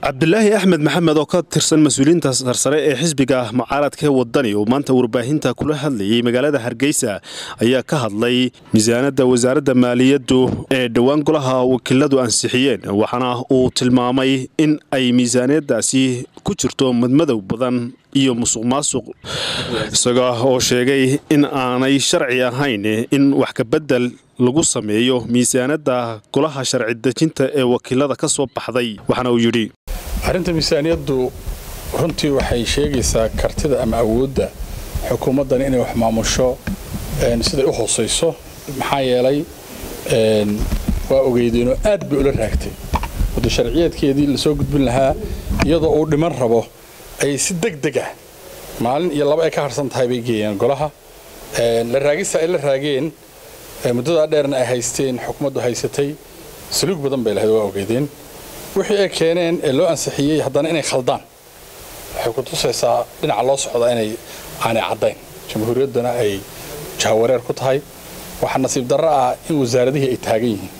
cabdulaahi axmed maxamed oo ka tirsan mas-uuliyiinta sarsare ee xisbiga mucaaradka wadani oo maanta warbaahinta kula hadlayay magaalada hargeysa ayaa ka hadlay miisaanada wasaaradda maaliyaddu ee dhowaan golaha wakiiladu ansixiyeen waxaana uu tilmaamay in ay miisaaniyadaasi ku jirto madmadow badan iyo musuq maasuq isaga oo sheegay in aanay sharci ahayn in wax kabedel lagu sameeyo miisaanada golaha sharci dejinta ee wakiilada ka soo baxday waxaana uu yidhi arrinta miisaaniyaddu runtii waxay sheegaysaa kartida ama awoodda xukuumaddan inay wax maamusho siday u hoosayso maxaa yeelay waa ogeydeenoo aad bay ula raagtay waddo sharciyeedkeedii lasoo gudbin lahaa iyadoo uu dhiman rabo ayay si deg deg ah maalin iyo laba ay ka harsan tahay bay geeyeen golaha la raagista ay la raageen muddadaa dheerna ay haysteen xukuumaddu haysatay saluug badan bay lahayd waa ogeydeen wixii ay keeneen ee loo ansixiyey haddana inay khaldaan waxay ku tusaysaa dhinaca loo socdaa inay aanay caddayn jamhuuriyaddana ay jahawareer ku tahay waxaa nasiib darro ah in wasaaradihii ay taagan yihiin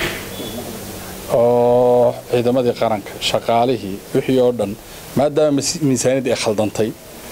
oo ciidamadii qaranka shaqaalihii wixii oo dhan maadaama miisaaniyaddii ay khaldantay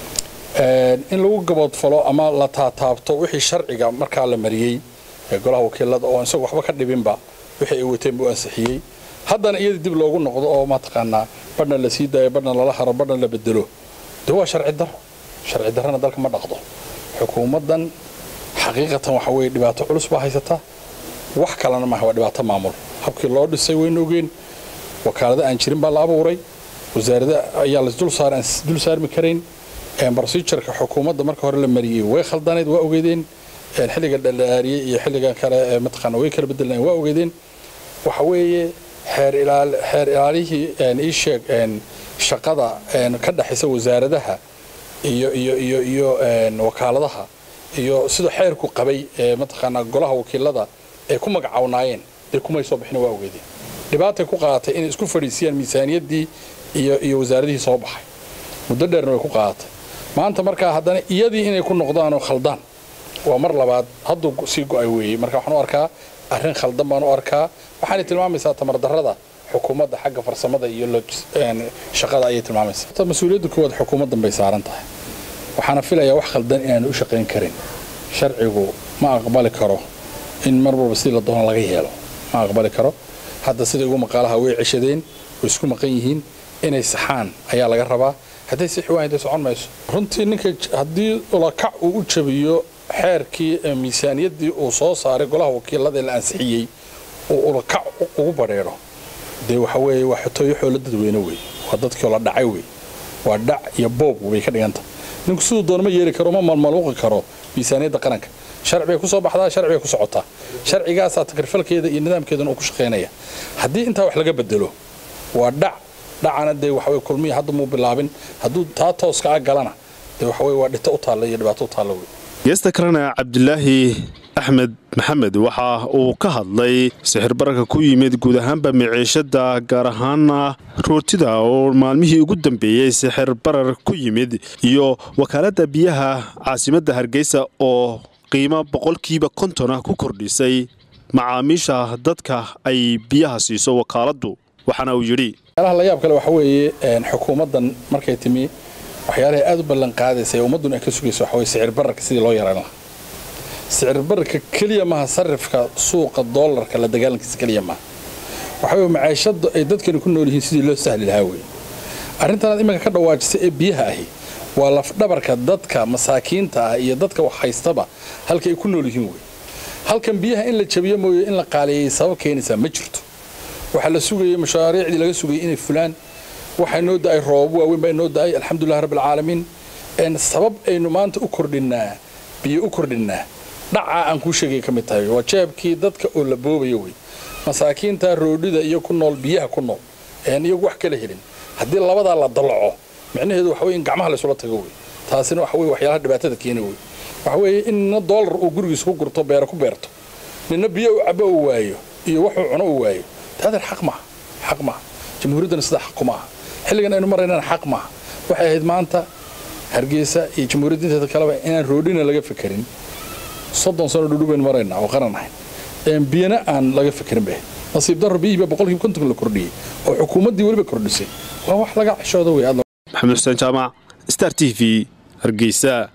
in lagu gaboodfalo ama la taataabto wixii sharciga markaa la mariyey ee golaha wakiilada oo isagu waxba ka dhibinba wixii ay wateen buu ansixiyey haddana iyada dib loogu noqdo oo mataqaanaa badhna la sii daayo badhna lala haro badhna la bedelo de waa sharci daro sharci darrana dalka ma dhaqdo xukuumaddan xaqiiqatan waxa weeye dhibaato culus baa haysata wax kalena maaha waa dhibaato maamul habkii loo dhisay waynu ogeen wakaalada aan jirin baa la abuuray wasaarada ayaa lasdul saarmi karayn brosijarka xukuumadda marka hore la mariyey way khaldanayd waa ogeydeen xilliga dhalaariyey iyo xilligan kale mataqaana way kala bedelaan waa ogeydeen waxa weeye xeer ilaalihii ii sheeg shaqada ka dhexaysa wasaaradaha iyo iyo iyo iyo wakaaladaha iyo sidoo xeerku qabay mataqaanaa golaha wakiilada ay ku magacawnaayeen dee kumay soo bixin waa ogeedeen dhibaatay ku qaadatay inay isku fadhiisiyaan miisaaniyaddii iyo iyo wasaaradihii soo baxay muddo dheerna way ku qaadatay maanta markaa haddana iyadii inay ku noqdaanoo khaldaan waa mar labaad hadduu sii go'ay weeyey marka waxaan u arkaa arrin khaldan baan u arkaa waxaanay tilmaamaysaa tamardarrada xukuumadda xagga farsamada iyo shaqada ayay tilmaamaysaa mas-uuliyadda koowaad xukuumaddan bay saaran tahay waxaana filayaa wax khaldan inaanu u shaqayn karin sharcigu ma aqbali karo in mar walba sidii la doono laga yeelo ma aqbali karo hadda sida ugu maqaalaha way ceshadeen way isku maqan yihiin inay saxaan ayaa laga rabaa hadday sixi waayn dee socon mayso runtii ninka haddii ulakac uu u jabiyo xeerkii miisaaniyaddii uu soo saaray golaha wakiilada ee la ansixiyey uu ulakac ugu badheedho dee waxa weeye waa xotooyo xoolo dadweyne wey waa dadkioo la dhacay wey waa dhac iyo boob bay ka dhiganta ninku siduu doona ma yeeli karo ma malmaluuqi karo miisaaniyadda qaranka sharci bay ku soo baxdaa sharci bay ku socotaa sharcigaasaa takrifalkeeda iyo nidaamkeedana uu ku shaqaynaya haddii intaa wax laga bedelo waa dhac dhacana dee waxaweye kulmiya hadda muu bilaabin hadduu taa tooska a galana dee waxaweye waa dhito u taalla iyo dhibaato u taalla wey geesta kalena cabdulaahi axmed maxamed waxa uu ka hadlay sixir bararka ku yimid guud ahaanba miciishada gaar ahaana rootida oo maalmihii ugu dambeeyey sixir barar ku yimid iyo wakaaladda biyaha caasimadda hargeysa oo qiimo boqolkiiba kontona ku kordhisay macaamiisha dadka ay biyaha siiso wakaaladdu waxaana uu yidhi la yaab kale waxa weeye xukuumaddan markay timi waxyaalahay aad u ballan qaadaysa ee ummaddun ay ka sugayso waxa weye sicir bararka sidii loo yaran lahaa sicir bararka keliya maaha sarifka suuqa doolarka la dagaalankiisa keliya maaha waxa weye macaashadda ay dadkani ku nool yihiin sidii loo sahli lahaa weye arrintanaad iminka ka dhawaajisay ee biyaha ahi waa lafdhabarka dadka masaakiinta ah iyo dadka wax haystaba halka ay ku nool yihiin wey halkan biyaha in la jabiyo mooye in la qaaleeyey sabab keenaysaa ma jirto waxaa la sugayey mashaariicdii laga sugayay inay fulaan waxaa noo da'ay roobab waaweyn baa inoo da'ay alxamdulilah rabbilcaalamiin sabab aynu maanta u kordhinnaa biyo u kordhinnaa dhacaa aan kuu sheegay ka mid tahay waa jeebkii dadka oo la boobayo wey masaakiinta roodhida iyo ku nool biyaha ku nool een iyagu wax kala helin haddii labadaa la dallaco micnaheedu waxa weye in gacmaha laysula tago wey taasina waxa weye waxyaalaha dhibaatada keena wey waxa weeye in nina doolar uu gurigiisa ku gurto beero ku beerto nina biyo u cabo uu waayo iyo wuxuu cuno uu waayo taadeer xaq maaha xaq maaha jamhuuriyaddana sidaa xaq kuma aha xilligan aynu maraynana xaq maaha waxay ahayd maanta hargeysa iyo jamhuuriyadda inteeda kaleba inaan roodhina laga fekerin soddon sano dhudhu baynu maraynaa oo qaran ahayn biyana aan laga fekerin bay nasiib darro biyihiiba boqolkiiba konton la kordhiyey oo xukuumaddii weliba kordhisay waa wax laga cishooda wey maxamed xuseen jaamac star t v hargeysa